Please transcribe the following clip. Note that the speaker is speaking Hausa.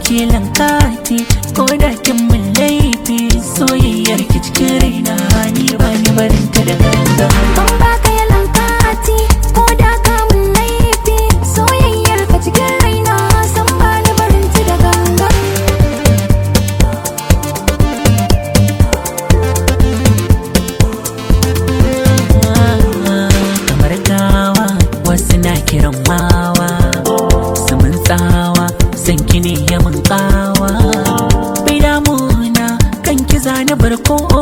kilan kati ko da kin mun laifi soyayyar ki cikin raina ni ba ni barin ta da ganga Ban baka yalan kati ko da ka mun laifi soyayyar ka cikin raina san ba ni barin ta da gangan. kamar gawa wasu na kiran mawa su mun tsawa san ki ne ya mun kawa bai damuna kan ki zane barko